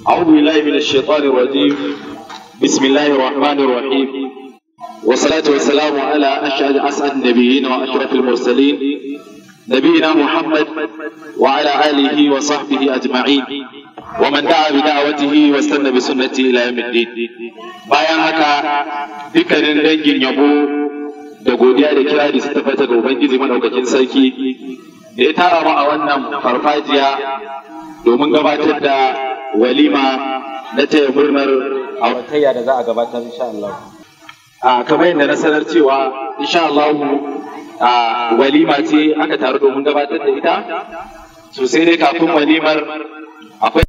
أعوذ بالله من الشيطان الرجيم بسم الله الرحمن الرحيم والصلاة والسلام على أشهد أسعد النبيين وأشرف المرسلين نبينا محمد وعلى آله وصحبه أجمعين ومن دعا بدعوته واستنى بسنته إلى يوم الدين bayan haka dukkanin dangin yabo da godiya da kira da su tabbata ga Ubangiji madaukakin sarki da ya tara mu a wannan farfajiya domin gabatar da walima na taya murnar auratayya da za a gabatar insha Allah. A kamar yadda na sanar cewa insha Allah a walima ce aka taru domin gabatar da ita sosai dai kafin walimar akwai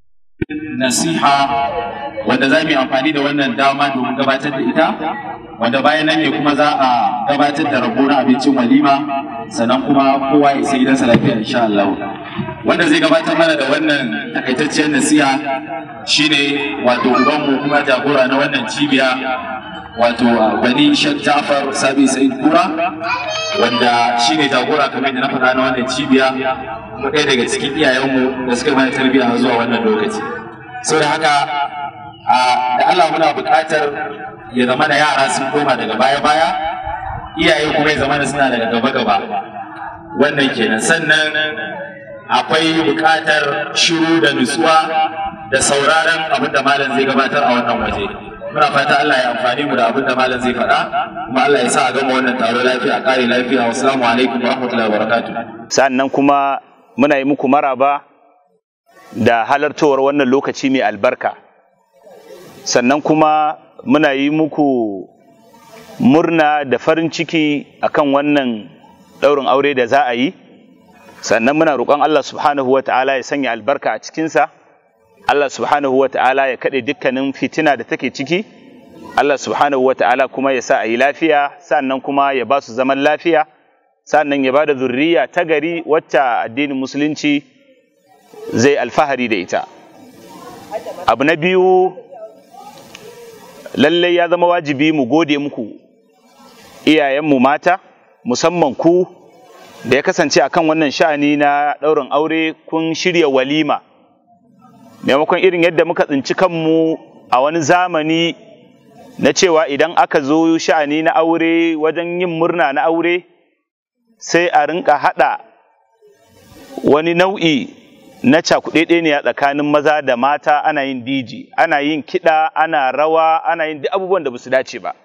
nasiha wanda za mu yi amfani da wannan dama domin gabatar da ita wanda bayan nan ne kuma za a gabatar da rabo na abincin walima sannan kuma kowa ya sai gidansa lafiya insha Allah wanda zai gabatar mana da wannan takaitacciyar nasiha shine wato ubanmu kuma jagora na wannan cibiya wato bani Sheikh Ja'far Sabi Said Kura wanda shine jagora kamar yadda na faɗa na wannan cibiya kuma ɗaya daga cikin iyayenmu da suka mana tarbiyya zuwa wannan lokaci saboda haka da Allah muna buƙatar ya zama da yara sun koma daga baya-baya iyaye kuma ya zama da suna daga gaba-gaba wannan kenan sannan akwai buƙatar shiru da nutsuwa da sauraron abin da malam zai gabatar a wannan waje muna fata Allah ya amfani mu da abin da malam zai faɗa kuma Allah ya sa a gama wannan taro lafiya a ƙare lafiya wassalamu alaikum wa rahmatullahi wa barakatuh sannan kuma muna yi muku maraba da halartowar wannan lokaci mai albarka sannan kuma muna yi muku murna da farin ciki akan wannan ɗaurin aure da za a yi sannan muna roƙon Allah subhanahu wa ta'ala ya sanya albarka a cikinsa Allah subhanahu wa ta'ala ya kaɗe dukkanin fitina da take ciki Allah subhanahu wa ta'ala kuma ya sa a yi lafiya sannan kuma ya ba su zaman lafiya sannan ya ba da zurriya ta gari wacce addinin musulunci zai alfahari da ita abu na biyu lallai ya zama wajibi mu gode muku iyayenmu mata musamman ku da ya kasance akan wannan sha'ani na ɗaurin aure kun shirya walima maimakon irin yadda muka tsinci kanmu a wani zamani na cewa idan aka zo sha'ani na aure wajen yin murna na aure sai a rinka haɗa wani nau'i na cakuɗeɗeniya tsakanin maza da mata ana yin diji ana yin kiɗa ana rawa ana yin duk abubuwan da ba su dace ba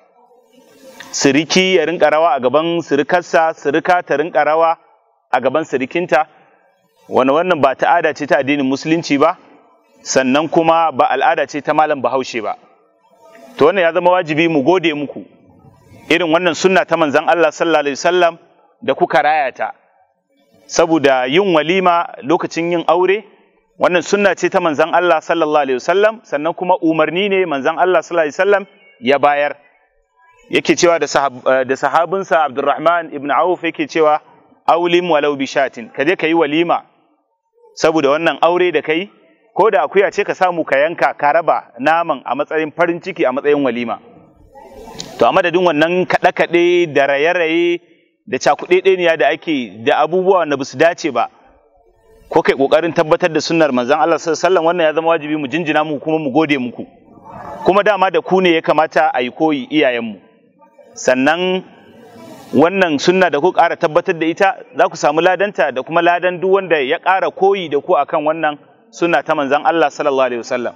siriki ya rinka rawa a gaban sirikarsa sirika ta rinka rawa a gaban sirikinta wani wannan ba ta'ada ce ta addinin musulunci ba sannan kuma ba al'ada ce ta malam bahaushe ba to wannan ya zama wajibi mu gode muku irin wannan sunna ta manzon Allah sallallahu alaihi wasallam da kuka raya ta saboda yin walima lokacin yin aure wannan sunna ce ta manzon Allah sallallahu alaihi wasallam sannan kuma umarni ne manzon Allah sallallahu alaihi wasallam ya bayar yake cewa da sahab, da sahabinsa Abdurrahman ibn Auf yake cewa aulim walau bishatin ka je ka yi walima saboda wannan aure da kai ko da akuya ce ka samu ka yanka ka raba naman a matsayin farin ciki a matsayin walima to a madadin wannan kaɗe-kaɗe da raye-raye da cakuɗeɗeniya da ake da abubuwa da basu dace ba ko kai ƙoƙarin tabbatar da sunnar manzon Allah sallallahu alaihi wasallam wannan ya zama wajibi mu jinjina mu kuma mu gode muku kuma dama da ku ne ya kamata a yi koyi iyayenmu sannan wannan sunna da ku ƙara tabbatar da ita za ku samu ladanta da kuma ladan duk wanda ya ƙara koyi da ku akan wannan sunna ta manzon Allah sallallahu alaihi wasallam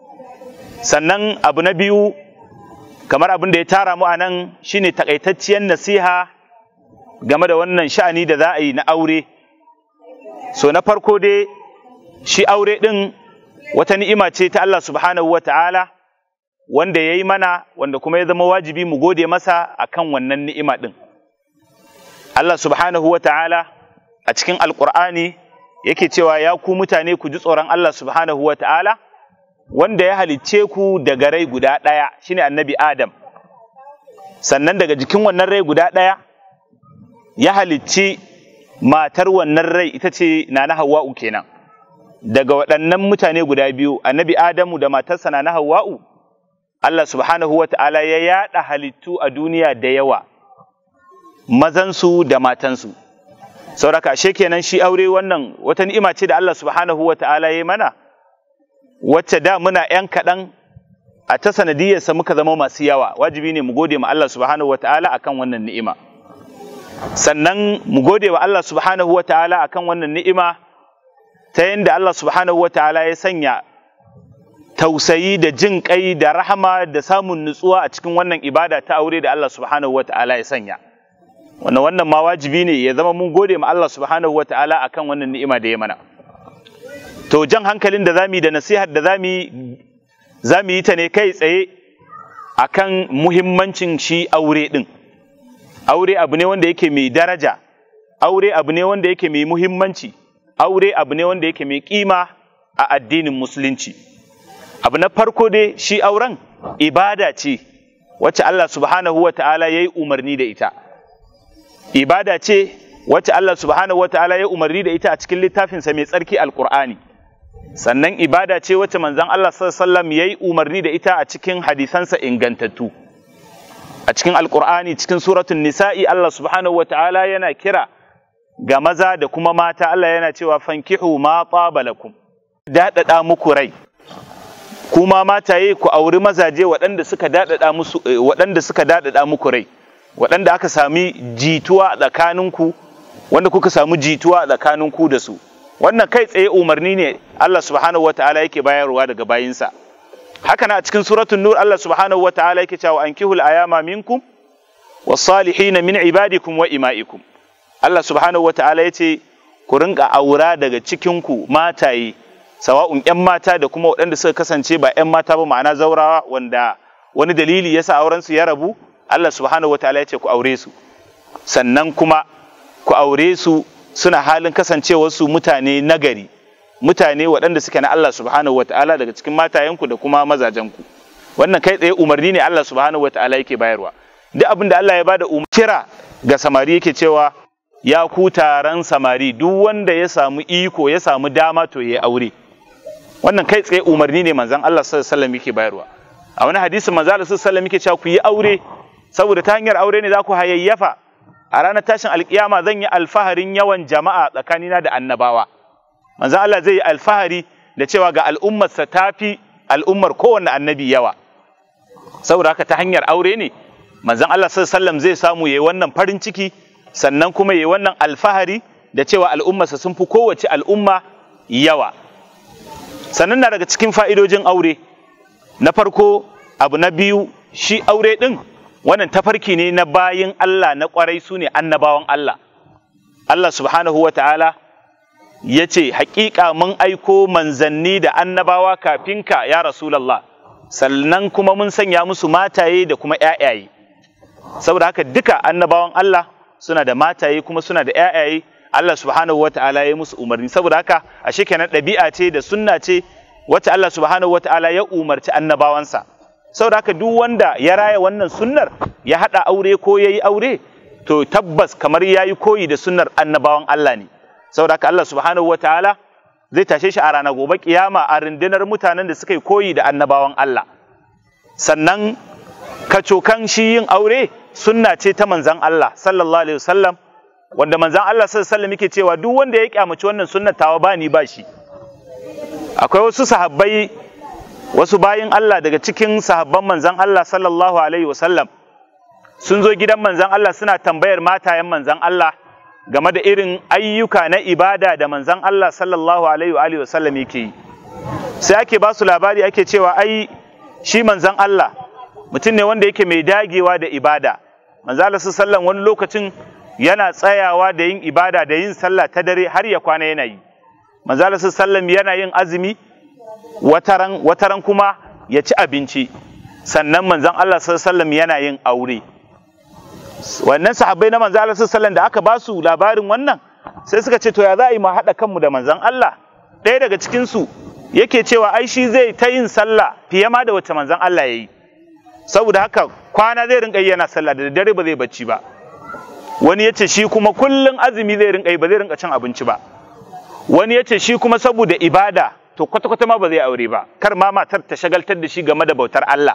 sannan abu na biyu kamar abin da ya tara mu a nan shine takaitacciyar nasiha game da wannan sha'ani da za a yi na aure so na farko dai shi aure ɗin wata ni'ima ce ta Allah subhanahu wa ta'ala wanda ya yi mana wanda kuma ya zama wajibi mu gode masa akan wannan ni'ima ɗin Allah subhanahu wa ta'ala a cikin alƙur'ani yake cewa ya ku mutane ku ji tsoron Allah subhanahu wa ta'ala wanda ya halicce ku daga rai guda ɗaya shine annabi Adam sannan daga jikin wannan rai guda ɗaya ya halicci matar wannan rai ita ce na na Hawwa'u kenan daga waɗannan mutane guda biyu annabi Adamu da matarsa na na Hawwa'u Allah subhanahu wa ta'ala ya yaɗa halittu a duniya da yawa mazansu da matansu sauraka ashe kenan shi aure wannan wata ni'ima ce da Allah subhanahu wa ta'ala ya mana wacce da muna ‘yan kaɗan a ta sanadiyarsa muka zama masu yawa wajibi ne mu gode ma Allah subhanahu wa ta'ala akan wannan ni'ima sannan mu gode wa Allah subhanahu wa ta'ala akan wannan ni'ima ta yadda Allah subhanahu wa ta'ala ya sanya tausayi da jin kai da rahama da samun nutsuwa a cikin wannan ibada ta aure da Allah subhanahu wa ta'ala ya sanya wannan wannan ma wajibi ne ya zama mun gode ma Allah subhanahu wa ta'ala akan wannan ni'ima da ya mana to jan hankalin da zamu yi da nasihar da zamu yi zamu yi ta ne kai tsaye akan muhimmancin shi aure din aure abu ne wanda yake mai daraja aure abu ne wanda yake mai muhimmanci aure abu ne wanda yake mai kima a addinin musulunci abu na farko dai shi auren ibada ce wacce Allah subhanahu wa ta'ala ya yi umarni da ita ibada ce wacce Allah subhanahu wa ta'ala ya umarni da ita a cikin littafinsa mai tsarki alkur'ani sannan ibada ce wacce manzon Allah sallallahu ya yi umarni da ita a cikin hadisansa ingantattu a cikin alkur'ani cikin suratun nisa'i Allah subhanahu wa ta'ala yana kira ga maza da kuma mata Allah yana cewa fankihu ma lakum daɗaɗa muku rai kuma mataye ku auri mazaje waɗanda suka daɗaɗa musu waɗanda suka daɗaɗa muku rai waɗanda aka sami jituwa a tsakaninku wanda kuka samu jituwa a tsakaninku da su wannan kai tsaye umarni ne Allah subhanahu wataala yake bayarwa daga bayinsa haka na a cikin suratul nur Allah subhanahu wataala yake cewa ankihul ayama minkum was-salihin min ibadikum wa ima'ikum Allah subhanahu wataala yace ku rinka aura daga cikinku mataye sawa'un 'yan mata da kuma waɗanda suka kasance ba 'yan mata ba ma'ana zaurawa wanda wani dalili yasa auren su ya rabu Allah subhanahu wataala ya ce ku aure su sannan kuma ku aure su suna halin kasancewar su mutane nagari mutane waɗanda suke na Allah subhanahu wataala daga cikin matayenku da kuma mazajenku wannan kai tsaye umarni ne Allah subhanahu wataala yake bayarwa duk abin da Allah ya bada umar kira ga samari yake cewa ya ku taron samari duk wanda ya samu iko ya samu dama to ya aure wannan kai tsaye umarni ne manzon Allah sallallahu alaihi wasallam yake bayarwa a wani hadisi manzon Allah sallallahu alaihi wasallam yake cewa ku yi aure saboda ta hanyar aure ne za ku hayayyafa a ranar tashin alkiyama zan yi alfaharin yawan jama'a tsakanina da annabawa manzon Allah zai yi alfahari da cewa ga al'ummarsa tafi al'ummar kowanne annabi yawa saboda haka ta hanyar aure ne manzon Allah sallallahu alaihi wasallam zai samu yayi wannan farin ciki sannan kuma yayi wannan alfahari da cewa al'ummarsa sun fi kowace al'umma yawa sannan na daga cikin fa'idojin aure na farko abu na biyu shi aure ɗin wannan tafarki ne na bayin Allah na ƙwarai su ne annabawan Allah Allah subhanahu wa ta'ala ya ce haƙiƙa mun aiko manzanni da annabawa kafin ka ya Rasulallah sannan kuma mun sanya musu mataye da kuma ‘ya'yaye saboda haka duka annabawan Allah suna da mataye kuma suna da ‘ya'yaye Allah subhanahu wa ta'ala ya musu umarni saboda haka a kenan ɗabi'a ce da sunna ce wacce Allah subhanahu wa ta'ala ya umarci annabawansa saboda haka duk wanda ya raya wannan sunnar ya haɗa aure ko ya yi aure to tabbas kamar ya yi koyi da sunnar annabawan Allah ne saboda haka Allah subhanahu wa ta'ala zai tashe shi a ranar gobe kiyama a rundunar mutanen da suka yi koyi da annabawan Allah sannan kacokan shi yin aure sunna ce ta manzan Allah sallallahu alaihi wasallam wanda manzan Allah sallallahu alaihi wasallam yake cewa duk wanda ya kyamaci wannan sunnar tawa ba ni ba shi akwai wasu sahabbai wasu bayin Allah daga cikin sahabban manzan Allah sallallahu alaihi wasallam sun zo gidan manzan Allah suna tambayar matayen manzan Allah game da irin ayyuka na ibada da manzan Allah sallallahu alaihi wasallam yake yi sai ake ba su labari ake cewa ai shi manzan Allah mutum ne wanda yake mai dagewa da ibada manzan Allah sallallahu wani lokacin yana tsayawa da yin ibada da yin sallah ta dare har ya kwana yana yi manzan Allah sallallahu yana yin azumi wataran wataran kuma ya ci abinci sannan manzan Allah sallallahu yana yin aure wannan sahabbai na manzan Allah sallallahu da aka ba su labarin wannan sai suka ce to ya za a yi mu haɗa kanmu da manzan Allah ɗaya daga cikin su yake cewa ai shi zai ta yin sallah fiye ma da wacce manzon Allah ya yi saboda haka kwana zai rinka yi yana sallah da dare ba zai bacci ba wani ya ce shi kuma kullum azumi zai rinka yi ba zai rinka cin abinci ba wani ya ce shi kuma saboda ibada to kwata-kwata ma ba zai aure ba kar ma matar ta shagaltar da shi game da bautar Allah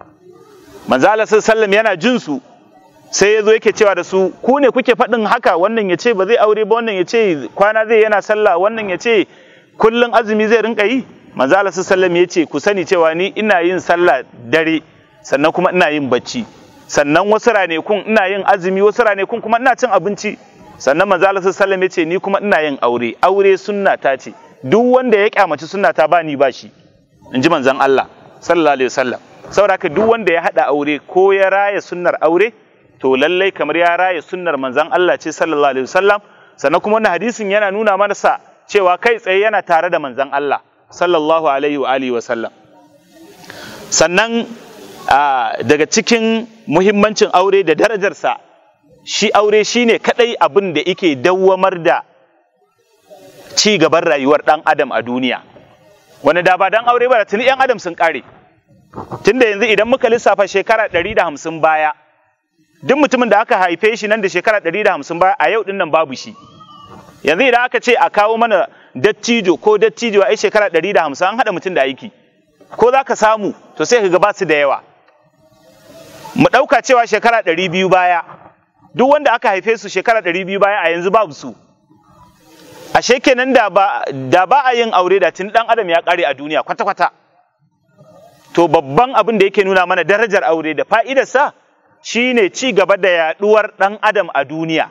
manzo Allah sallallahu yana jin su sai ya zo yake cewa da su ku ne kuke faɗin haka wannan ya ce ba zai aure ba wannan ya ce kwana zai yana sallah wannan ya ce kullum azumi zai rinka yi manzo Allah sallallahu ya ce ku sani cewa ni ina yin sallah dare sannan kuma ina yin bacci sannan wasu ranakun ina yin azumi wasu ranakun kuma ina cin abinci sannan manzo Allah sallallahu ya ce ni kuma ina yin aure aure sunna ta ce duk wanda ya kyamaci sunna ta ba ni ba shi in ji manzon Allah sallallahu alaihi wasallam saboda haka duk wanda ya hada aure ko ya raya sunnar aure to lallai kamar ya raya sunnar manzon Allah ce sallallahu alaihi wasallam sannan kuma wannan hadisin yana nuna mana sa cewa kai tsaye yana tare da manzon Allah sallallahu alaihi wa alihi wasallam sannan daga cikin muhimmancin aure da darajarsa shi aure shine kadai abin da yake dawwamar da ci gaban rayuwar dan adam a duniya wani da ba dan aure ba da tuni yan adam sun kare tunda yanzu idan muka lissafa shekara 150 baya duk mutumin da aka haife shi nan da shekara 150 baya a yau din nan babu shi yanzu idan aka ce a kawo mana dattijo ko dattijo a shekara 150 an haɗa mutum da aiki ko za ka samu to sai ka ga ba su da yawa mu ɗauka cewa shekara 200 baya duk wanda aka haife su shekara 200 baya a yanzu babu su ashe kenan da ba da ba a yin aure da tun dan adam ya kare a duniya kwata-kwata to babban abin da yake nuna mana darajar aure da fa'idarsa shine ci gaba da yaduwar dan adam a duniya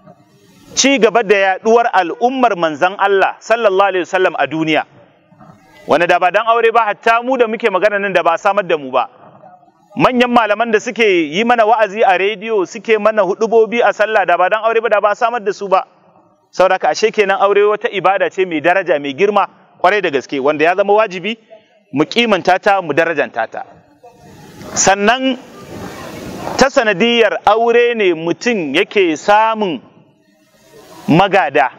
ci gaba da yaduwar al'ummar manzon Allah sallallahu alaihi wasallam a duniya wanda da ba dan aure ba hatta mu da muke magana nan da ba samar da mu ba manyan malaman da suke yi mana wa'azi a rediyo suke mana hudubobi a sallah da ba dan aure ba da ba samar da su ba saboda ashe kenan aure wata ibada ce mai daraja mai girma kwarai da gaske wanda ya zama wajibi mu kimanta ta mu darajanta ta sannan ta sanadiyar aure ne mutum yake samun magada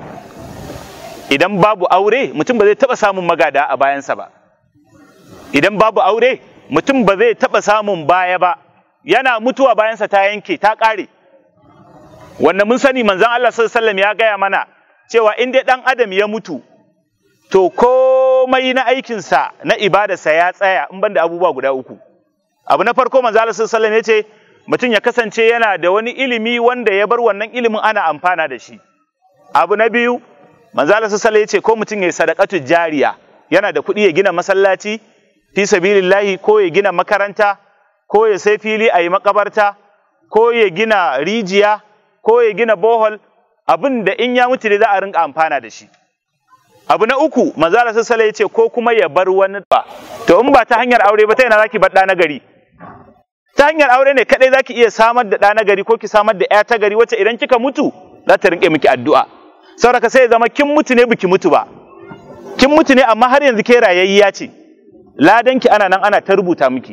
idan babu aure mutum ba zai taɓa samun magada a bayansa ba idan babu aure mutum ba zai taɓa samun baya ba yana mutuwa bayansa ta yanke ta ƙare wanda mun sani manzon Allah sallallahu ya gaya mana cewa in dai ɗan adam ya mutu to komai na aikinsa na ibadarsa ya tsaya in banda abubuwa guda uku abu na farko manzon Allah sallallahu ya ce mutum ya kasance yana da wani ilimi wanda ya bar wannan ilimin ana amfana da shi abu na biyu manzo Allah sallallahu ya ce ko mutum ya sadaqatu jariya yana da kuɗi ya gina masallaci fi sabilillahi ko ya gina makaranta ko ya sai fili a yi makabarta ko ya gina rijiya ko ya gina bohol abin da in ya mutu ne za a rinka amfana da shi abu na uku manzo Allah sallallahu ya ce ko kuma ya bar wani ba to in ba ta hanyar aure ba ta yana zaki bar ɗa na gari ta hanyar aure ne kadai zaki iya samar da ɗa na gari ko ki samar da ƴa ta gari wacce idan kika mutu za ta rinke miki addu'a saboda sai ya zama kin mutu ne biki mutu ba kin mutu ne amma har yanzu ke rayayya ce ladanki ana nan ana ta rubuta miki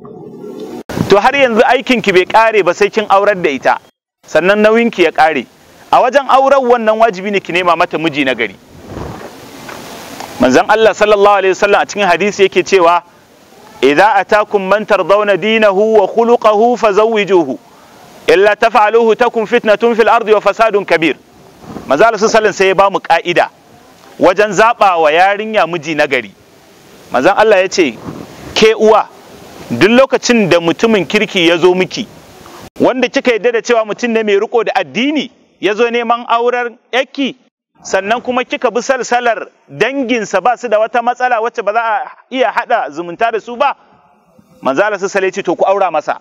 to har yanzu aikin ki bai kare ba sai kin aurar da ita sannan nauyinki ya kare a wajen auren wannan wajibi ne ki nema mata miji na gari manzon Allah sallallahu alaihi wasallam a cikin hadisi yake cewa idza atakum man tardawna dinahu wa khuluquhu fazawwijuhu illa taf'aluhu takun fitnatun fil ardi wa fasadun kabir manzo Allah sallallahu sai ya bamu ka'ida wajen zaba wa yarinya miji na gari manzon Allah ya ce ke uwa duk lokacin da mutumin kirki ya zo miki wanda kika yadda da cewa mutum ne mai riko da addini ya zo neman auren yaki sannan kuma kika bi salsalar danginsa ba su da wata matsala wacce ba za a iya hada zumunta da su ba manzo Allah sallallahu ce to ku aura masa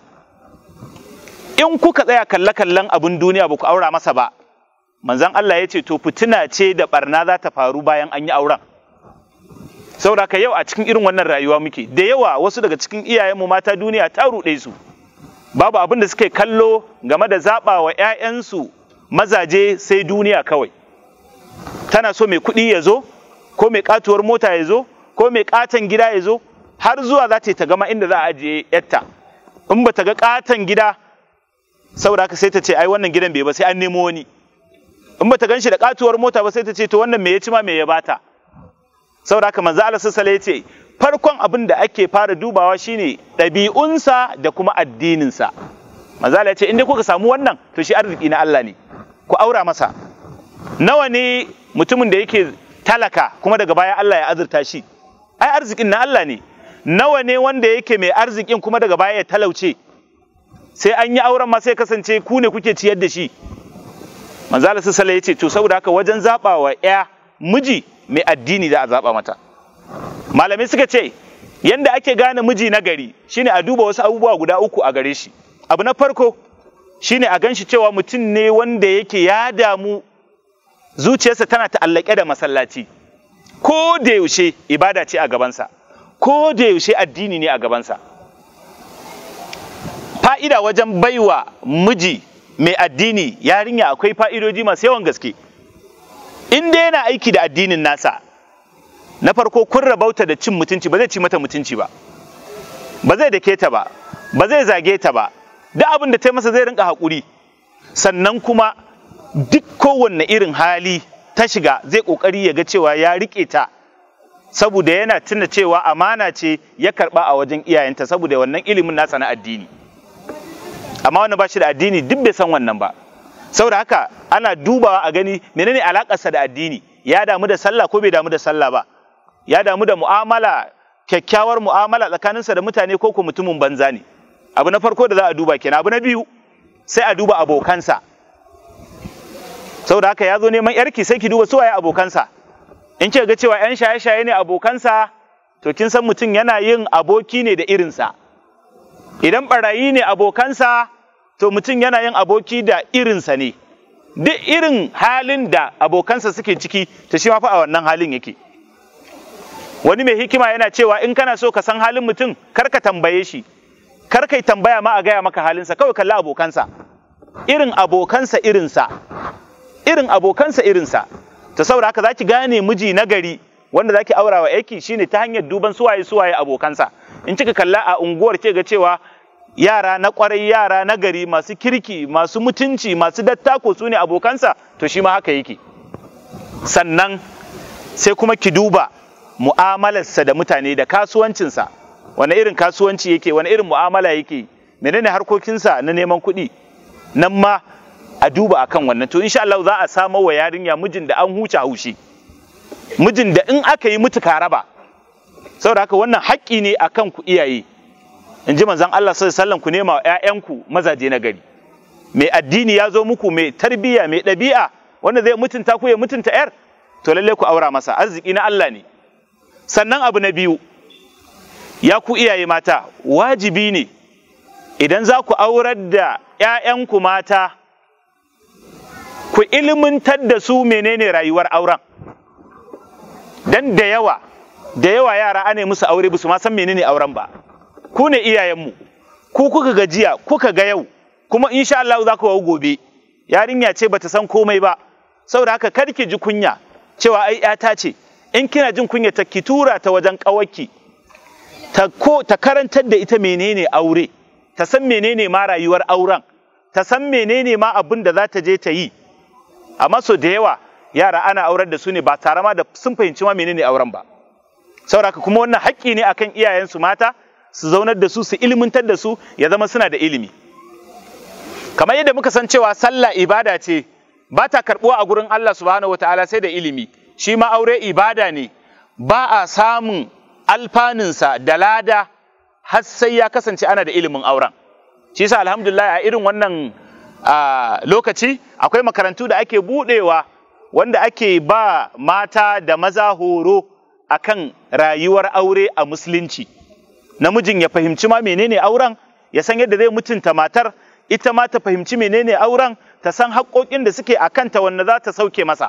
in kuka tsaya kalle-kallen abin duniya ba ku aura masa ba manzon Allah ya ce to fitina ce da barna za ta faru bayan an yi auren saboda ka yau a cikin irin wannan rayuwa muke da yawa wasu daga cikin iyayenmu mata duniya ta ruɗe su babu abin da suke kallo game da zaɓa wa 'ya'yansu mazaje sai duniya kawai tana so mai kuɗi ya zo ko mai katuwar mota ya zo ko mai katon gida ya zo har zuwa za ta yi ta gama inda za a ajiye yatta in ba ta ga katon gida saboda haka sai ta ce ai wannan gidan bai ba sai an nemo wani in ba ta gan shi da katuwar mota ba sai ta ce to wannan me ya ci ma me ya bata saboda haka manzo Allah sallallahu ya ce farkon abin da ake fara dubawa shine ɗabi'unsa da kuma addininsa manzo Allah ya ce in dai kuka samu wannan to shi arziki na Allah ne ku aura masa nawa ne mutumin da yake talaka kuma daga baya Allah ya azurta shi ai arzikin na Allah ne nawa ne wanda yake mai arzikin kuma daga baya ya talauce sai an yi auren ma sai kasance ku ne kuke ciyar da shi manzo Allah sallallahu alaihi ya ce to saboda haka wajen zaba wa ya miji mai addini za a zaba mata malamai suka ce yanda ake gane miji na gari shine a duba wasu abubuwa guda uku a gare shi abu na farko shine a ganshi cewa mutum ne wanda yake ya damu zuciyarsa tana ta'allake da masallaci ko da yaushe ibada ce a gabansa ko da yaushe addini ne a gabansa fa'ida wajen baiwa miji mai addini yarinya akwai fa'idoji masu yawan gaske in dai yana aiki da addinin nasa na farko kun rabauta da cin mutunci ba zai ci mata mutunci ba ba zai dake ta ba ba zai zage ta ba duk abin da ta masa zai rinka haƙuri sannan kuma duk kowanne irin hali ta shiga zai ƙoƙari ya ga cewa ya riƙe ta saboda yana tuna cewa amana ce ya karɓa a wajen iyayenta saboda wannan ilimin nasa na addini amma wanda ba shi da addini duk bai san wannan ba saboda haka ana dubawa a gani menene alakarsa da addini ya damu da sallah ko bai damu da sallah ba ya damu da mu'amala kyakkyawar mu'amala tsakaninsa da mutane ko ko mutumin banza ne abu na farko da za a duba kenan abu na biyu sai a duba abokansa saboda haka ya zo neman yarki sai ki duba suwaye abokansa in kika ga cewa yan shaye-shaye ne abokansa to kin san mutum yana yin aboki ne da irinsa idan barayi ne abokansa to mutum yana yin aboki da irinsa ne duk irin halin da abokansa suke ciki to shi ma fa a wannan halin yake wani mai hikima yana cewa in kana so ka san halin mutum kar ka tambaye shi kar kai tambaya ma a gaya maka halinsa kawai kalli abokansa irin abokansa irinsa irin abokansa irinsa ta saboda haka zaki gane miji na gari wanda zaki aura wa aiki shine ta hanyar duban suwaye suwaye abokansa in kika kalla a unguwar ke ga cewa yara na kwarai yara na gari masu kirki masu mutunci masu dattako su ne abokansa to shi ma haka yake sannan sai kuma ki duba mu'amalarsa da mutane da kasuwancinsa wani irin kasuwanci yake wani irin mu'amala yake menene harkokinsa na neman kuɗi nan ma a duba akan wannan to insha Allah za a samo wa yarinya mijin da an huce haushi mijin da in aka yi mutu raba saboda haka wannan haƙƙi ne akan ku iyaye in ji manzon Allah sallallahu alaihi wasallam ku nema wa ƴaƴanku mazaje na gari mai addini ya zo muku mai tarbiyya mai ɗabi'a wanda zai mutunta ku ya mutunta ƴar to lalle ku aura masa arziki na Allah ne sannan abu na biyu ya ku iyaye mata wajibi ne idan za ku aurar da ‘ya'yanku mata ku ilimintar da su menene rayuwar auren dan da yawa da yawa yara ane musu aure ba su ma san menene auren ba ku ne iyayenmu ku kuka gajiya kuka ga yau kuma insha Allah za ku gobe yarinya ce bata san komai ba saboda haka kar ki ji kunya cewa ai ‘yata ce in kina jin kunya ta ki tura ta wajen ƙawarki ta ko ta karantar da ita menene aure ta san menene ma rayuwar auren ta san menene ma abin da za ta je ta yi amma so da yawa yara ana aurar da su ne ba tare ma da sun fahimci ma menene auren ba sauraka kuma wannan haƙƙi ne akan iyayensu mata su zaunar da su su ilmantar da su ya zama suna da ilimi kamar yadda muka san cewa sallah ibada ce ba ta karɓuwa a gurin Allah subhanahu wataala sai da ilimi shi ma aure ibada ne ba a samun alfaninsa da lada har sai ya kasance ana da ilimin auren shi yasa alhamdulillah a irin wannan lokaci akwai makarantu da ake budewa wanda ake ba mata da maza horo akan rayuwar aure a musulunci namijin ya fahimci ma menene auren ya san yadda zai mutunta matar ita ma ta fahimci menene auren ta san haƙoƙin da suke a kanta wanda za ta sauke masa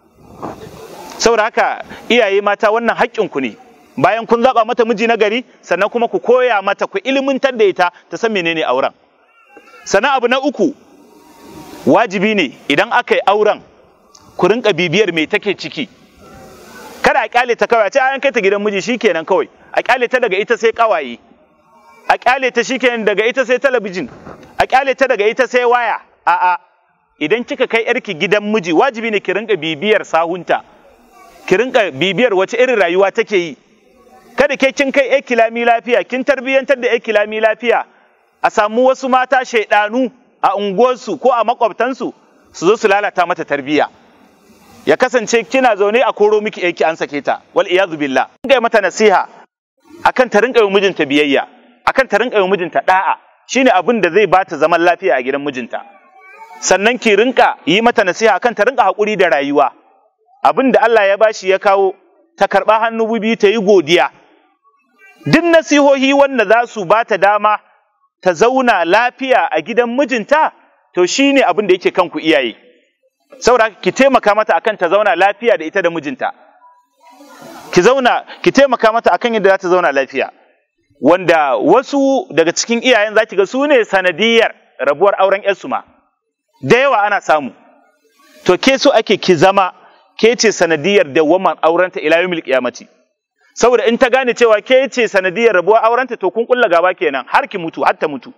saboda haka iyaye mata wannan haƙƙinku ne bayan kun zaɓa mata miji na gari sannan kuma ku koya mata ku ilimintar da ita ta san menene auren sannan abu na uku wajibi ne idan aka yi auren ku rinka bibiyar me take ciki kada a kyale ta kawai a ce an kai ta gidan miji shikenan kawai a kyale ta daga ita sai kawaye a kyale ta shikenan daga ita sai talabijin a kyale ta daga ita sai waya a'a idan kika kai yarki gidan miji wajibi ne ki rinka bibiyar sahunta ki rinka bibiyar wace irin rayuwa take yi kada ke kin kai yar kilami lafiya kin tarbiyyantar da yar kilami lafiya a samu wasu mata shaidanu a unguwarsu ko a makwabtansu su zo su lalata mata tarbiyya ya kasance kina zaune a koro miki yaki an sake ta wal iyazu billah ga mata nasiha akan ta rinka yi mijinta biyayya akan ta rinka yi mijinta da'a shine abin da zai bata zaman lafiya a gidan mijinta sannan ki rinka yi mata nasiha akan ta rinka hakuri da rayuwa abin da Allah ya bashi ya kawo ta karɓa hannu biyu ta yi godiya duk nasihohi wanda za su ba ta dama ta zauna lafiya a gidan mijinta to shi ne abin da yake kanku iyaye saboda ki taimaka mata akan ta zauna lafiya da ita da mijinta ki zauna ki taimaka mata akan yadda za ta zauna lafiya wanda wasu daga cikin iyayen za ki ga su ne sanadiyar rabuwar auren yarsu ma da yawa ana samu to ke so ake ki zama ke ce sanadiyar dawwaman aurenta ila yawmil qiyamati saboda in ta gane cewa ke ce sanadiyar rabuwar aurenta to kun kulla gaba kenan har ki mutu har ta mutu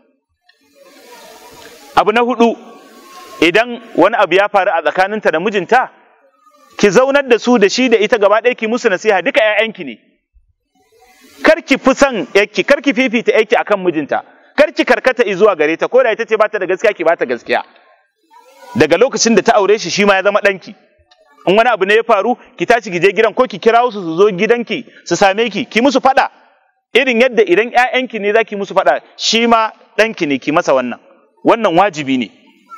abu na hudu idan wani abu ya faru a tsakaninta da mijinta ki zaunar da su da shi da ita gaba ɗaya ki musu nasiha duka ƴaƴanki ne kar ki fi son ƴarki kar ki fifita ƴarki akan mijinta kar ki karkata zuwa gare ta ko da ita ce bata da gaskiya ki bata gaskiya daga lokacin da ta aure shi shi ma ya zama ɗanki in wani abu ne ya faru ki tashi ki je gidan ko ki kirawo su su zo gidanki su same ki ki musu faɗa irin yadda idan ƴaƴanki ne za ki musu faɗa shi ma ɗanki ne ki masa wannan wannan wajibi ne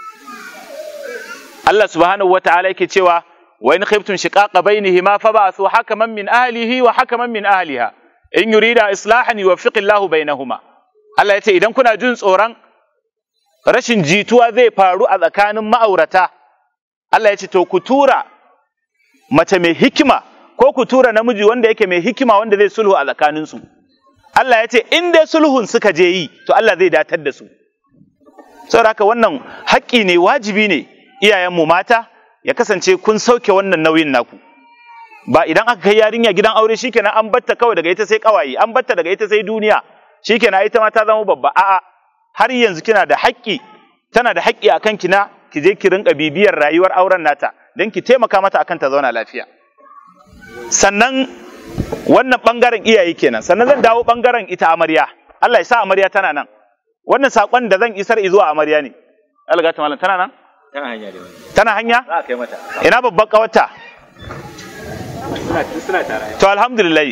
Allah subhanahu wa ta'ala yake cewa wa in khiftum shiqaqa bainihima fab'athu hakaman min ahlihi wa hakaman min ahliha in yurida islahan yuwaffiq Allahu bainahuma Allah yace idan kuna jin tsoron rashin jituwa zai faru a tsakanin ma'aurata Allah yace to ku tura mace mai hikima ko ku tura namiji wanda yake mai hikima wanda zai sulhu a tsakaninsu Allah yace in dai sulhun suka je yi to Allah zai datar da su saboda haka wannan haƙƙi ne wajibi ne iyayenmu mata ya kasance kun sauke wannan nauyin naku ba idan aka kai yarinya gidan aure shikenan an batta kawai daga ita sai kawaye an batta daga ita sai duniya shikenan ita ma ta zama babba a'a har yanzu kina da haƙƙi tana da haƙƙi akan kina ki je ki rinka bibiyar rayuwar auren nata don ki taimaka mata akan ta zauna lafiya sannan wannan bangaren iyaye kenan sannan zan dawo bangaren ita amarya Allah ya sa amarya tana nan wannan sakon da zan isar zuwa amarya ne Allah ta malam tana nan Tana hanya da wani. tana hanya Za a kai mata. ina babban kawarta Suna suna tare. to alhamdulillah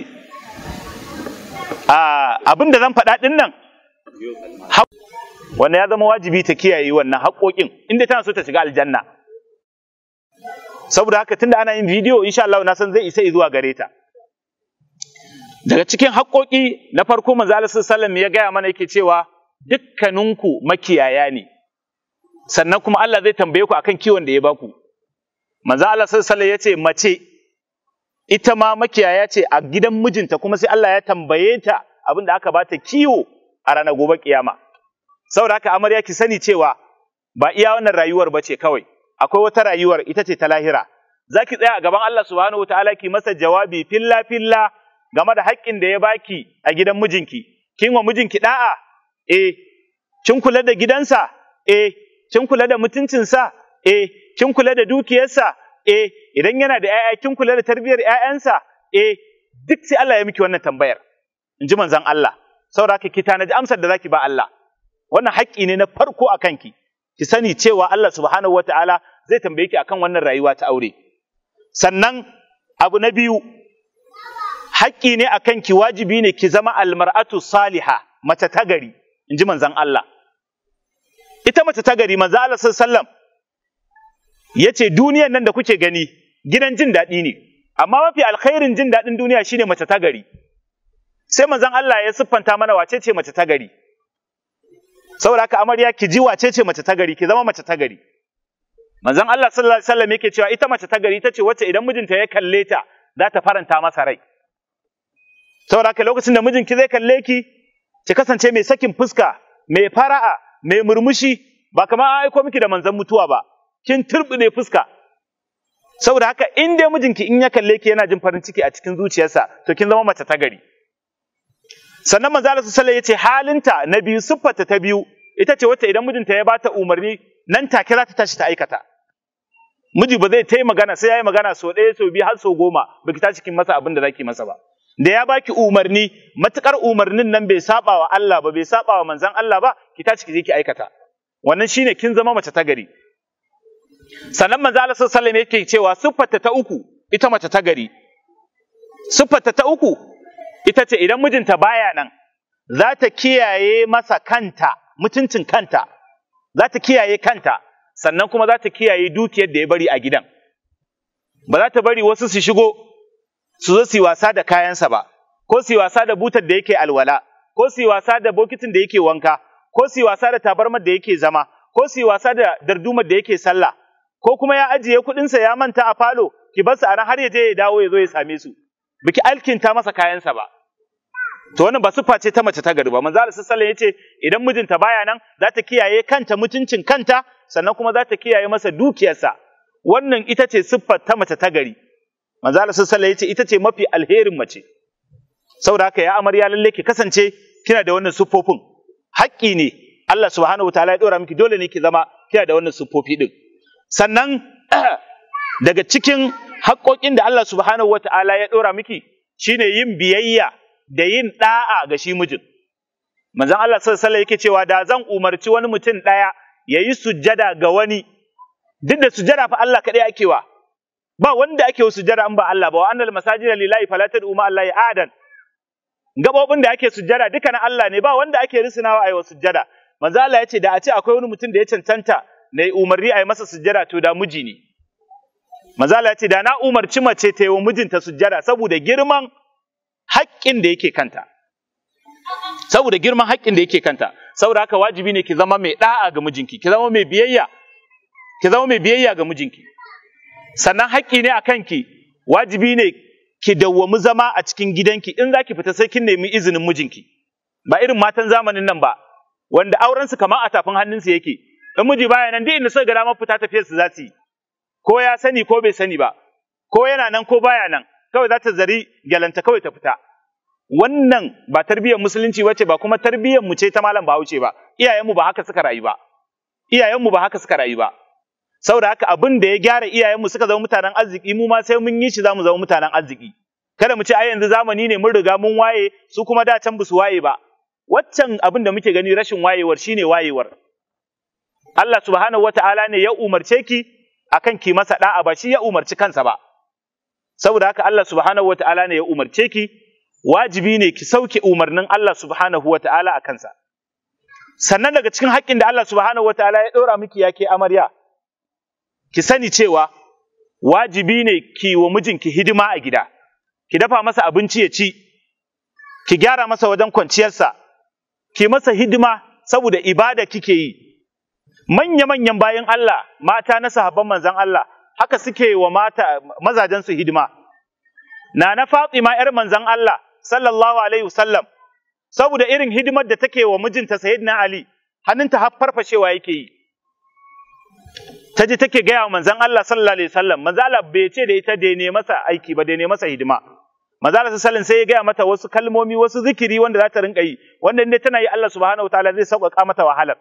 a abin da zan faɗa ɗin nan wanda ya zama wajibi ta kiyaye wannan haƙoƙin inda tana so ta shiga aljanna saboda haka tunda ana yin bidiyo insha Allah na san zai isa zuwa gare ta daga cikin haƙoƙi na farko manzo Allah sallallahu alaihi wasallam ya gaya mana yake cewa dukkaninku makiyaya ne sannan kuma Allah zai tambaye ku akan kiwon da ya baku manzo Allah sallallahu alaihi wasallam ya ce mace ita ma makiyaya ce a gidan mijinta kuma sai Allah ya tambaye ta abin da aka bata kiwo a ranar gobe kiyama saboda haka amarya ki sani cewa ba iya wannan rayuwar ba ce kawai akwai wata rayuwar ita ce ta lahira zaki tsaya a gaban Allah subhanahu wataala ki masa jawabi filla filla game da haƙƙin da ya baki a gidan mijinki kin wa mijinki da'a eh kin kula da gidansa eh kin kula da mutuncinsa eh kin kula da dukiyarsa eh idan yana da ƴaƴa kin kula da tarbiyyar ƴaƴansa eh duk sai Allah ya miki wannan tambayar in ji manzon Allah saboda haka ki tanaji amsar da zaki ba Allah wannan haƙƙi ne na farko a kanki ki sani cewa Allah subhanahu wataala zai tambaye ki akan wannan rayuwa ta aure sannan abu na biyu haƙƙi ne akan ki wajibi ne ki zama almar'atu saliha mace ta gari in ji manzon Allah ita mace ta gari manzon Allah sallallahu alaihi wasallam ya ce duniyan nan da kuke gani gidan jin daɗi ne amma mafi alkhairin jin daɗin duniya shine mace ta gari sai manzon Allah ya siffanta mana wace ce mace ta gari saboda haka amarya ki ji wace ce mace ta gari ki zama mace ta gari manzon Allah sallallahu alaihi wasallam yake cewa ita mace ta gari ita ce wacce idan mijinta ya kalle ta za ta faranta masa rai saboda haka lokacin da mijinki zai kalle ki ki kasance mai sakin fuska mai fara'a mai murmushi ba kamar an aiko miki da manzon mutuwa ba kin turbine fuska saboda haka in dai mijinki in ya kalle ki yana jin farin ciki a cikin zuciyarsa to kin zama mace ta gari sannan manzo Allah sallallahu yace halinta na biyu siffarta ta biyu ita ce wacce idan mijinta ya bata umarni nan take za ta tashi ta aikata miji ba zai tai magana sai yayi magana so ɗaya so biyu har so goma baki tashi kin masa abin da zaki masa ba da ya baki umarni matukar umarnin nan bai saba wa Allah ba bai saba wa manzon Allah ba ki tashi ki je ki aikata wannan shine kin zama mace ta gari sannan manzo Allah sallallahu alaihi wasallam yake cewa siffarta ta uku ita mace ta gari siffarta ta uku ita ce idan mijinta baya nan za ta kiyaye masa kanta mutuncin kanta za ta kiyaye kanta sannan kuma za ta kiyaye dukiyar da ya bari a gidan ba za ta bari wasu su shigo su zo su yi wasa da kayansa ba ko su yi wasa da butar da yake alwala ko su yi wasa da bokitin da yake wanka ko su yi wasa da tabarmar da yake zama ko su yi wasa da dardumar da yake sallah ko kuma ya ajiye kuɗinsa ya manta a falo ki bar su a nan har ya je ya dawo ya zo ya same su biki alkinta masa kayansa ba to wannan ba siffa ce ta mace ta gari ba manzo Allah sallallahu alaihi yace idan mijinta baya nan za ta kiyaye kanta mutuncin kanta sannan kuma za ta kiyaye masa dukiyarsa wannan ita ce siffar ta mace ta gari manzo Allah sallallahu alaihi yace ita ce mafi alherin mace saboda haka ya amarya lalle ki kasance kina da wannan siffofin haƙƙi ne Allah subhanahu wataala ya dora miki dole ne ki zama kina da wannan siffofi din sannan daga cikin haƙƙoƙin da Allah subhanahu wataala ya dora miki shine yin biyayya da yin da'a ga shi mijin manzon Allah sallallahu alaihi yake cewa da zan umarci wani mutum ɗaya ya yi sujjada ga wani duk da sujjada fa Allah kaɗai ake wa ba wanda ake wa sujjada in ba Allah ba wa annal masajida lillahi fala tad'u ma Allah adan gabobin da ake sujjada duka na Allah ne ba wanda ake risinawa ayi wa sujjada manzo Allah ya ce da a ce akwai wani mutum da ya cancanta na yi umarni a yi masa sujjada to da miji ne manzo Allah ya ce da na umarci mace ta yi wa mijinta sujjada saboda girman haƙƙin da yake kanta saboda girman haƙƙin da yake kanta saboda haka wajibi ne ki zama mai da'a ga mijinki ki zama mai biyayya ki zama mai biyayya ga mijinki sannan haƙƙi ne a kanki wajibi ne ki dawwami zama a cikin gidanki in zaki fita sai kin nemi izinin mijinki ba irin matan zamanin nan ba wanda auren su kamar a tafin hannunsu yake in miji baya nan duk inda suka ga damar fita tafiyar su za su yi ko ya sani ko bai sani ba ko yana nan ko baya nan kawai za ta zari gyalanta kawai ta fita wannan ba tarbiyyar musulunci bace ba kuma tarbiyyar mu ce ta malam Bahaushe ba iyayenmu ba haka suka rayu ba iyayenmu ba haka suka rayu ba saboda haka abin da ya gyara iyayenmu suka zama mutanen arziki mu ma sai mun yi shi zamu zama mutanen arziki kada mu ce ai yanzu zamani ne mun riga mun waye su kuma da can su waye ba waccan abin da muke gani rashin wayewar shine wayewar Allah subhanahu wata'ala ne ya umarce ki akan ki masa da'a ba shi ya umarci kansa ba saboda haka Allah subhanahu wata'ala ne ya umarce ki wajibi ne ki sauke umarnin Allah subhanahu wata'ala a kansa sannan daga cikin haƙƙin da Allah subhanahu wata'ala ya ɗora miki ya ke amarya ki sani cewa wajibi ne ki wa mijinki hidima a gida ki dafa masa abinci ya ci ki gyara masa wajen kwanciyarsa ki masa hidima saboda ibada kike yi manya-manyan bayan Allah mata na sahabban manzon Allah haka suke wa mata mazajen su hidima na na Fatima yar manzon Allah sallallahu alaihi wasallam saboda irin hidimar da take wa mijinta Sayyidina Ali hannunta har farfashewa yake yi ta ji take gaya wa manzon Allah sallallahu alaihi wasallam manzon Allah bai ce da ita da ne masa aiki ba da ne masa hidima manzon Allah sallallahu sai ya gaya mata wasu kalmomi wasu zikiri wanda za ta rinka yi wanda ne tana yi Allah subhanahu wataala zai sauƙaƙa mata wahalar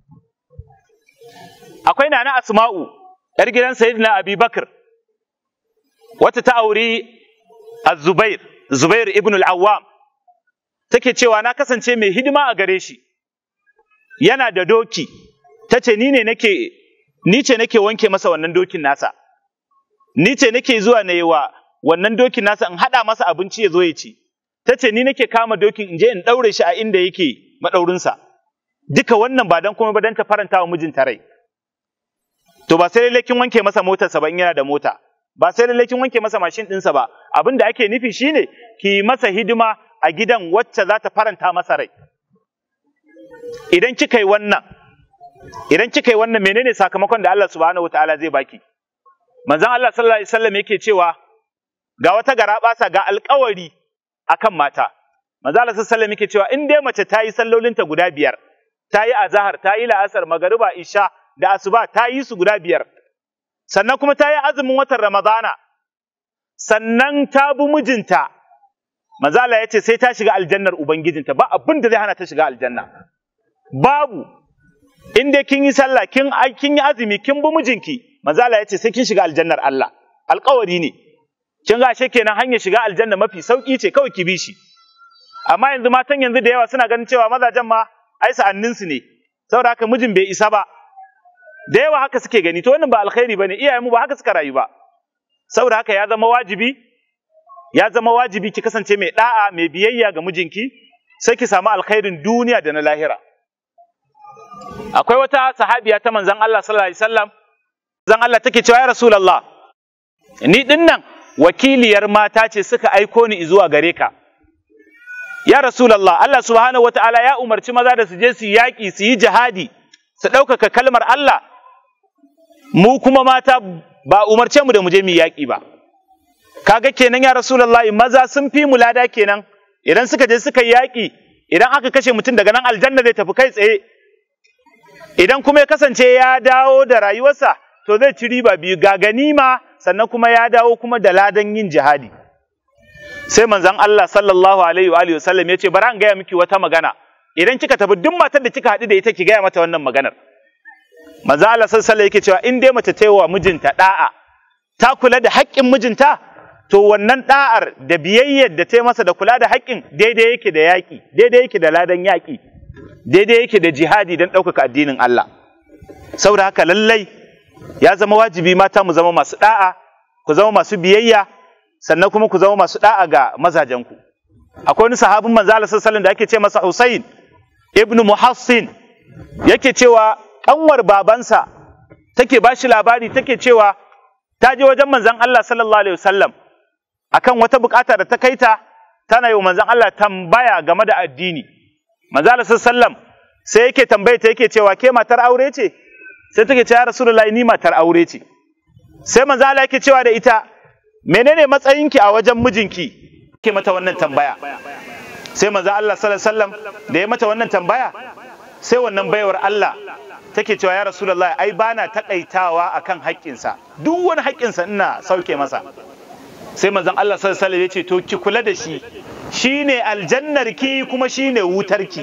akwai nana Asma'u yar gidan Sayyidina Abi Bakr wata ta auri Az-Zubair Zubair ibn al-Awwam take cewa na kasance mai hidima a gare shi yana da doki tace ni ne nake ni ce nake wanke masa wannan dokin nasa ni ce nake zuwa na yi wa wannan dokin nasa in haɗa masa abinci ya zo ya ci ta ce ni nake kama dokin in je in ɗaure shi a inda yake maɗaurinsa duka wannan ba don kuma ba don ta faranta wa mijinta rai to ba sai lallai kin wanke masa motarsa ba in yana da mota ba sai lallai kin wanke masa mashin ɗinsa ba abin da ake nufi shine ki yi masa hidima a gidan wacce za ta faranta masa rai idan kika yi wannan idan kika yi wannan menene sakamakon da Allah subhanahu wataala zai baki manzon Allah sallallahu alaihi wasallam yake cewa ga wata garabasa ga alƙawari akan mata manzon Allah sallallahu alaihi wasallam yake cewa in dai mace ta yi sallolinta guda biyar ta yi azhar ta yi la'asar magariba isha da asuba ta yi su guda biyar sannan kuma ta yi azumin watan ramadana sannan ta bi mijinta manzon Allah ya ce sai ta shiga aljannar ubangijinta ba abin da zai hana ta shiga aljanna babu in dai kin yi sallah kin kin yi azumi kin bi mijinki manzo Allah yace sai kin shiga aljannar Allah alƙawari ne kin ga kenan hanyar shiga aljanna mafi sauki ce kawai ki bi shi amma yanzu matan yanzu da yawa suna ganin cewa mazajen ma ai sa'annin su ne saboda haka mijin bai isa ba da yawa haka suke gani to wannan ba alkhairi bane iyayen mu ba haka suka rayu ba saboda haka ya zama wajibi ya zama wajibi ki kasance mai da'a mai biyayya ga mijinki sai ki samu alkhairin duniya da na lahira akwai wata sahabiya ta manzon Allah sallallahu alaihi wasallam manzon Allah take cewa ya rasulullah ni din nan wakiliyar mata ce suka aiko ni zuwa gare ka ya rasulullah Allah subhanahu wataala ya umarci maza da su je su yaƙi su yi jihadi su ɗaukaka kalmar Allah mu kuma mata ba umarce mu da mu je mu yaƙi ba kaga kenan ya rasulullah maza sun fi mu lada kenan idan suka je suka yi yaƙi idan aka kashe mutum daga nan aljanna zai tafi kai tsaye idan kuma ya kasance ya dawo da rayuwarsa to zai ci riba biyu ga ganima sannan kuma ya dawo kuma da ladan yin jihadi sai manzon Allah sallallahu alaihi wa alihi wasallam ya ce bari an gaya miki wata magana idan kika tafi duk matar da kika haɗu da ita ki gaya mata wannan maganar manzon Allah sallallahu alaihi yake cewa in dai mace ta yi wa mijinta da'a ta kula da haƙƙin mijinta to wannan da'ar da biyayyar da ta yi masa da kula da haƙƙin daidai yake da yaƙi daidai yake da ladan yaƙi daidai yake da jihadi don ɗaukaka addinin Allah saboda haka lallai ya zama wajibi mata mu zama masu da'a ku zama masu biyayya sannan kuma ku zama masu da'a ga mazajenku akwai wani sahabin manzo Allah sallallahu da ake ce masa Husain ibnu Muhassin yake cewa kanwar babansa take bashi labari take cewa ta je wajen manzon Allah sallallahu alaihi wasallam akan wata bukata da ta kaita tana yi wa manzon Allah tambaya game da addini manzo Allah sallallahu sai yake tambaye ta yake cewa ke matar aure ce sai take ce ya rasulullahi ni matar aure ce sai manzo Allah yake cewa da ita menene matsayinki a wajen mijinki ke mata wannan tambaya sai manzo Allah sallallahu alaihi wasallam da ya mata wannan tambaya sai wannan baiwar Allah take cewa ya rasulullahi ai bana takaitawa akan haƙƙinsa duk wani haƙƙinsa ina sauke masa sai manzon Allah sallallahu alaihi wasallam ya ce to ki kula da shi shine aljannar ki kuma shine wutar ki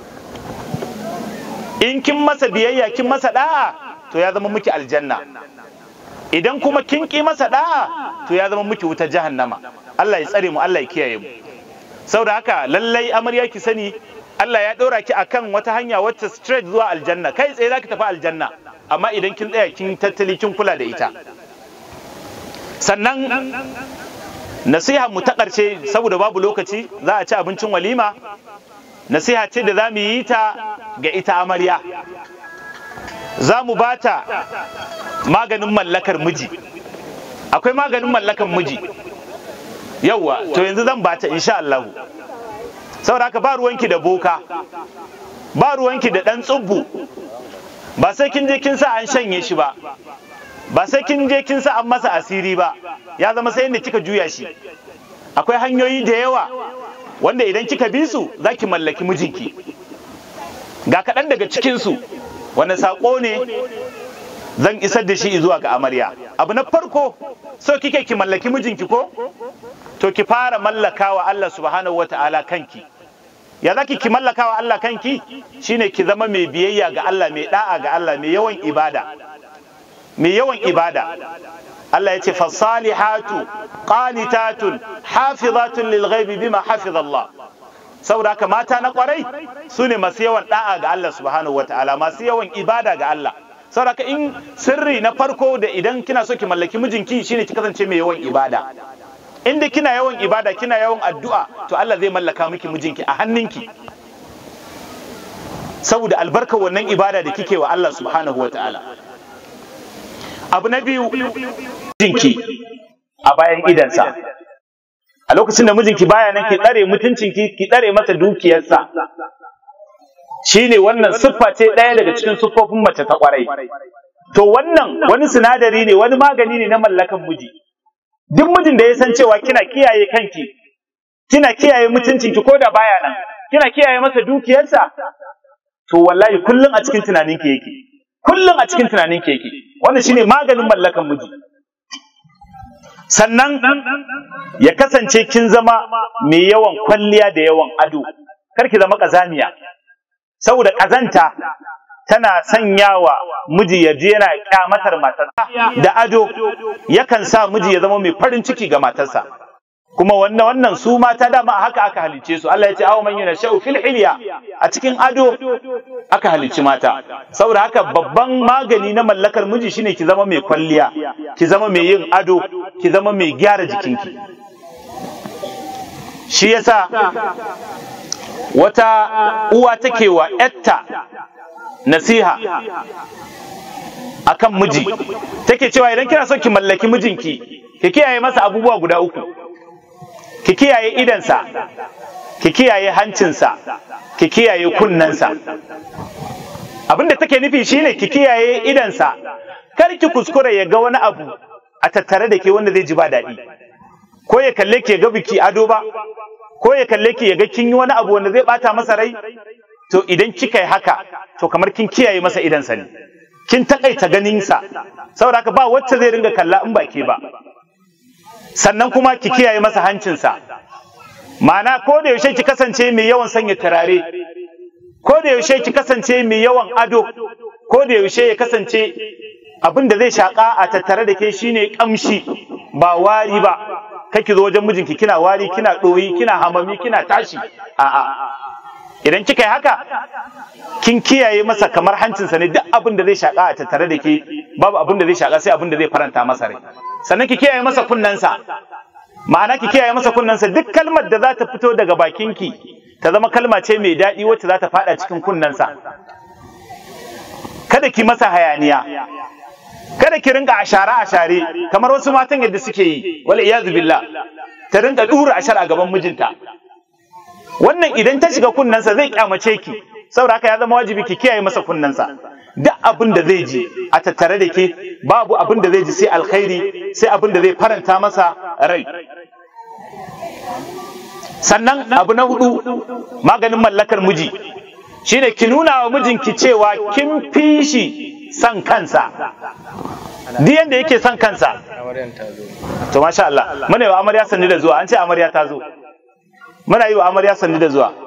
in kin masa biyayya kin masa da'a to ya zama miki aljanna idan kuma kin ki masa da'a to ya zama miki wutar jahannama Allah ya tsare mu Allah ya kiyaye mu saboda haka lallai amarya ki sani Allah ya ɗora ki akan wata hanya wacce straight zuwa aljanna kai tsaye zaki tafi aljanna amma idan kin tsaya kin tattali kin kula da ita sannan nasiha mu ta ƙarshe saboda babu lokaci za a ci abincin walima nasiha ce da za mu yi ta ga ita amarya za mu ba ta maganin mallakar miji akwai maganin mallakar miji yauwa to yanzu zan ba ta insha Allah saboda haka ba ruwanki da boka ba ruwanki da ɗan tsubbu ba sai kin je kin sa an shanye shi ba ba sai kin je kin sa an masa asiri ba ya zama sai inda kika juya shi akwai hanyoyi da yawa wanda idan kika bi su za ki mallaki mijinki ga kaɗan daga cikinsu wanda saƙo ne zan isar da shi zuwa ga amarya abu na farko so kike ki mallaki mijinki ko to ki fara mallakawa Allah subhanahu wata'ala kanki ya zaki ki mallakawa Allah kanki shine ki zama mai biyayya ga Allah mai da'a ga Allah mai yawan ibada mai yawan ibada Allah ya ce fasalihatu qanitatun hafizatun lil ghaibi bima hafiza Allah saboda haka mata na kwarai su ne masu yawan da'a ga Allah subhanahu wataala masu yawan ibada ga Allah saboda haka in sirri na farko da idan kina so ki mallaki mijinki shine ki kasance mai yawan ibada inda kina yawan ibada kina yawan addu'a to Allah zai mallaka miki mijinki a hannunki saboda albarkar wannan ibada da kike wa Allah subhanahu wataala abu na biyu mijinki a bayan idansa a lokacin da mijinki baya nan ki tsare mutuncinki ki tsare masa dukiyarsa shine wannan siffa ce ɗaya daga cikin siffofin mace ta kwarai to wannan wani sinadari ne wani magani ne na mallakan miji duk mijin da ya san cewa kina kiyaye kanki kina kiyaye mutuncinki ko da baya nan kina kiyaye masa dukiyarsa to wallahi kullum a cikin tunaninki yake kullum a cikin tunaninki yake wannan shine maganin mallakan miji sannan ya kasance kin zama mai yawan kwalliya da yawan ado kar ki zama kazamiya saboda kazanta tana sanyawa miji ya je yana kyamatar matarsa da ado yakan sa miji ya zama mai farin ciki ga matarsa kuma wannan wannan su mata dama a haka aka halice su Allah ya ce aw man yunashau fil hilya a cikin ado aka halici mata saboda haka babban magani na mallakar miji shine ki zama mai kwalliya ki zama mai yin ado ki zama mai gyara jikinki shi yasa wata uwa take wa yatta nasiha akan miji take cewa idan kina so ki mallaki mijinki ki kiyaye masa abubuwa guda uku ki kiyaye idansa ki kiyaye hancinsa ki kiyaye kunnensa abinda take nufi shine ki kiyaye idansa kar ki kuskure ya ga wani abu a tattare da ke wanda zai ji ba daɗi ko ya kalle ki ya ga biki ado ba ko ya kalle ki ya ga kin yi wani abu wanda zai bata masa rai to idan kika yi haka to kamar kin kiyaye masa idansa ne kin takaita ganinsa saboda haka ba wacce zai ringa kalla in ba ke ba sannan kuma ki kiyaye masa hancinsa ma'ana ko da yaushe ki kasance mai yawan sanya turare ko da yaushe ki kasance mai yawan ado ko da yaushe ya kasance abin da zai shaka a tattare da ke shine kamshi ba wari ba kake zo wajen mijinki kina wari kina ɗoyi kina hamami kina tashi a'a idan kika yi haka kin kiyaye masa kamar hancinsa ne duk abin da zai shaka a tattare da ke babu abin da zai shaka sai abin da zai faranta masa rai sannan ki kiyaye masa kunnensa ma'ana ki kiyaye masa kunnensa duk kalmar da za ta fito daga bakinki ta zama kalma ce mai daɗi wacce za ta faɗa cikin kunnensa kada ki masa hayaniya kada ki rinka ashare ashare kamar wasu matan yadda suke yi wala iyazu billah ta rinka dura ashar a gaban mijinta wannan idan ta shiga kunnensa zai kyamace ki saboda haka ya zama wajibi ki kiyaye masa kunnensa duk abin da zai ji a tattare da ke babu abin da zai ji sai alkhairi sai abin da zai faranta masa rai sannan abu na hudu maganin mallakar miji shine ki nuna wa mijinki cewa kin fi shi son kansa duk yanda yake son kansa to masha Allah muna yi wa amarya sanni da zuwa an ce amarya ta zo muna yi wa amarya sanni da zuwa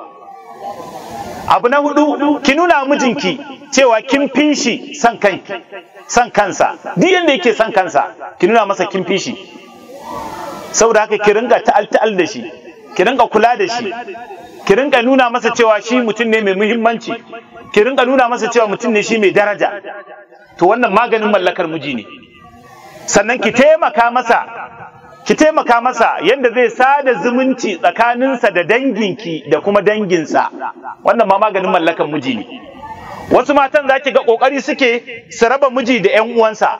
abu na hudu ki nuna wa mijinki cewa kin fi shi son kanki son kansa duk yanda yake son kansa ki nuna masa kin fi shi saboda haka ki ringa ta'al ta'al da shi ki ringa kula da shi ki ringa nuna masa cewa shi mutum ne mai muhimmanci ki ringa nuna masa cewa mutum ne shi mai daraja to wannan maganin mallakar miji ne sannan ki taimaka masa ki taimaka masa yadda zai sada zumunci tsakaninsa da danginki da kuma danginsa wannan ma maganin mallakar miji ne wasu matan za ki ga kokari suke su raba miji da 'yan uwansa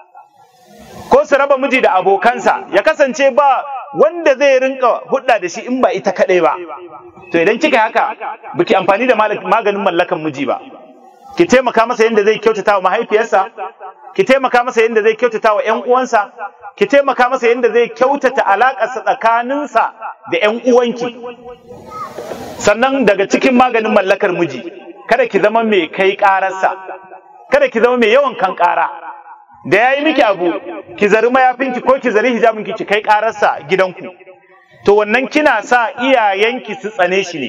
ko su raba miji da abokansa ya kasance ba wanda zai rinka hudda da shi in ba ita kadai ba to idan kika haka biki amfani da maganin mallakan miji ba ki taimaka masa yadda zai kyautata wa mahaifiyarsa ki taimaka masa yadda zai kyautata wa ƴan uwansa ki taimaka masa yadda zai kyautata alaƙarsa tsakaninsa da ƴan uwanki sannan daga cikin maganin mallakar miji kada ki zama mai kai ƙararsa kada ki zama mai yawan kan ƙara da ya yi miki abu ki zari mayafinki ko ki zari hijabinki ki kai ƙararsa gidanku to wannan kina sa iyayenki su tsane shi ne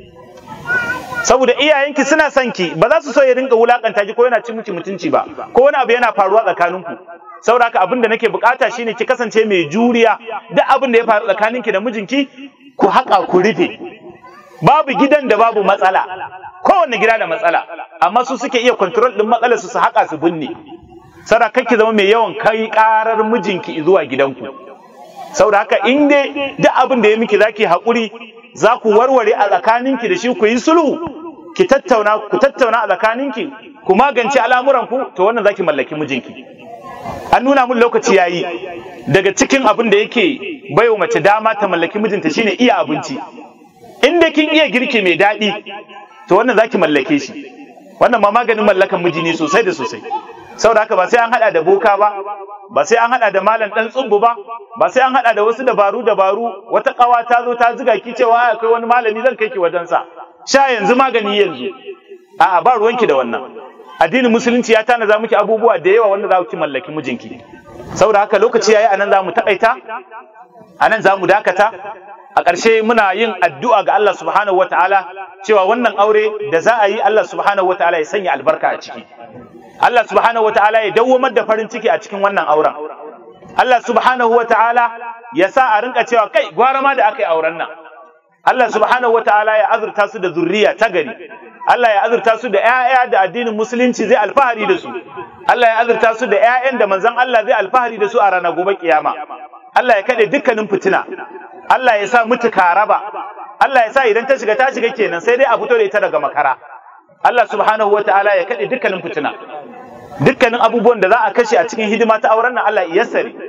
saboda iyayenki suna son ki ba za su so ya rinka wulakanta ki ko yana cin miki mutunci ba ko wani abu yana faruwa tsakaninku saboda haka abin da nake bukata shine ki kasance mai juriya duk abin da ya faru tsakaninki da mijinki ku haƙa ku rufe babu gidan da babu matsala kowanne gida da matsala amma su suke iya control din matsalar su su haƙa su binne saboda ki zama mai yawan kai karar mijinki zuwa gidanku saboda haka in dai duk abin da ya miki zaki haƙuri za ku warware a tsakaninki da shi ku yi sulhu ki tattauna ku tattauna a tsakaninki ku magance al'amuranku to wannan zaki mallaki mijinki an nuna mun lokaci yayi daga cikin abin da yake baiwa mace dama ta mallaki mijinta shine iya abinci in dai kin iya girki mai daɗi to wannan zaki mallake shi wannan ma maganin mallakan miji ne sosai da sosai saboda haka ba sai an hada da boka ba ba sai an hada da malam dan tsubbu ba ba sai an hada da wasu dabaru dabaru wata kawa ta zo ta ziga ki cewa akwai wani malami zan kai ki wajen sa sha yanzu magani yanzu a'a ba ruwanki da wannan addinin musulunci ya tana miki abubuwa da yawa wanda za ki mallaki mijinki saboda haka lokaci yayi anan za mu takaita anan za mu dakata a ƙarshe muna yin addu'a ga Allah subhanahu wataala cewa wannan aure da za a yi Allah subhanahu wataala ya sanya albarka a ciki Allah subhanahu wataala ya dawwamar da farin ciki a cikin wannan auren Allah subhanahu wataala ya sa a rinka cewa kai gwara ma da aka yi auren nan Allah subhanahu wataala ya azurta su da zurriya ta gari Allah ya azurta su da ƴaƴa da addinin musulunci zai alfahari da su Allah ya azurta su da ƴaƴan da manzon Allah zai alfahari da su a ranar gobe kiyama Allah ya kade dukkanin fitina Allah ya sa mutu karaba Allah ya sa idan ta shiga ta shiga kenan sai dai a fito da ita daga makara Allah subhanahu wataala ya kade dukkanin fitina dukkanin abubuwan da za a kashe a cikin hidima ta auren nan Allah ya yassare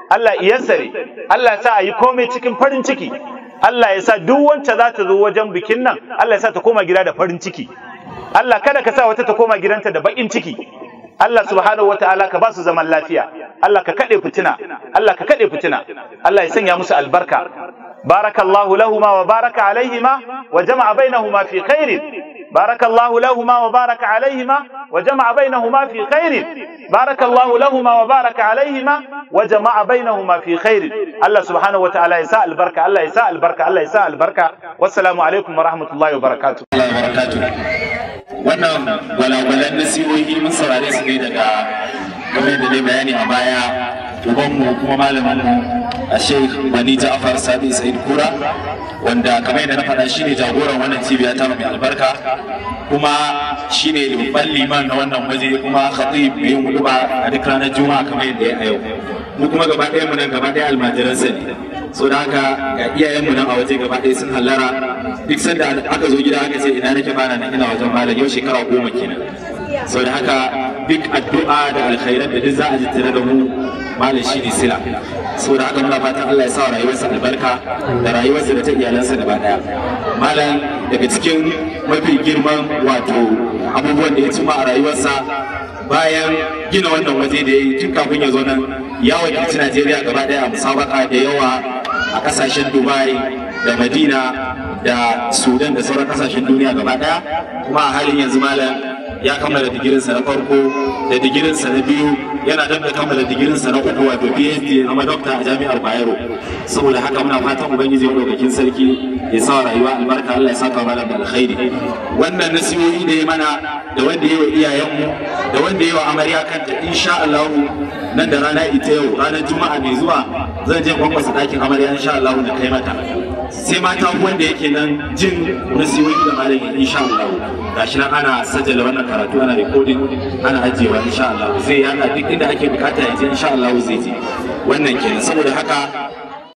Allah iyassare Allah ya sa a yi komai cikin farin ciki Allah ya sa duk wacce za ta zo wajen bikin nan Allah ya sa ta koma gida da farin ciki Allah kada ka sa wata ta koma gidanta da bakin ciki Allah subhanahu wataala ka ba su zaman lafiya Allah ka kade fitina Allah ka kade fitina Allah ya sanya musu albarka barakallahu lahuma wa baraka alaihima wa jama'a bainahuma fi khairin barakallahu lahuma wa baraka alaihima wa jama'a bainahuma fi khairin barakallahu lahuma wa baraka alaihima wa jama'a bainahuma fi khairin Allah subhanahu wataala ya sa albarka Allah ya sa albarka Allah ya sa albarka wassalamu alaikum wa rahmatullahi wa barakatuh Allah ya barakatu wannan gwalagwalan nasihohi mun saurare su ne daga game da dai bayani a baya ubanmu kuma malaminmu a sheikh bani ja'far sabi sa'id kura wanda kamar yadda na faɗa shine jagoran wannan cibiya ta mai albarka kuma shine babban liman na wannan waje kuma khatib mai yin huduba a duk ranar juma'a kamar yadda ya a yau mu kuma gaba ɗaya mu nan gaba ɗaya almajiransa ne so da haka ga iyayenmu nan a waje gaba ɗaya sun hallara duk sanda aka zo gida aka ce ina nake bana nan ina wajen malam yau shekara goma kenan so da haka duk addu'a da alkhairan da duk za a ji tare da mu malam shi ne sila so da haka muna fatan Allah ya sa rayuwarsa albarka da rayuwarsa da ta iyalansa gaba daya malam daga cikin mafi girman wato abubuwan da ya cima a rayuwarsa bayan gina wannan waje da ya yi tun kafin ya zo nan ya wakilci Najeriya gaba daya a musabaka da yawa a kasashen Dubai da Madina da Sudan da sauran kasashen duniya gaba daya kuma a halin yanzu malam ya kammala digirinsa na farko da digirinsa na biyu yana dab da kammala digirinsa na uku wato PhD na madokta a jami'ar Bayero saboda haka muna fatan ubangiji madaukakin sarki ya sa rayuwa albarka Allah ya saka mana da alkhairi wannan nasihohi da ya mana da wanda ya wa iyayenmu da wanda ya wa amarya kanta insha Allah nan da rana ita yau ranar juma'a mai zuwa zan je kwankwasa ɗakin amarya insha Allah da kai mata sai mata wanda yake nan jin nasihohi da malami insha Allah gashi nan ana sajala wannan karatu ana recording ana ajiyewa insha Allah zai yana duk inda ake bukata ya je insha Allah zai je wannan kenan saboda haka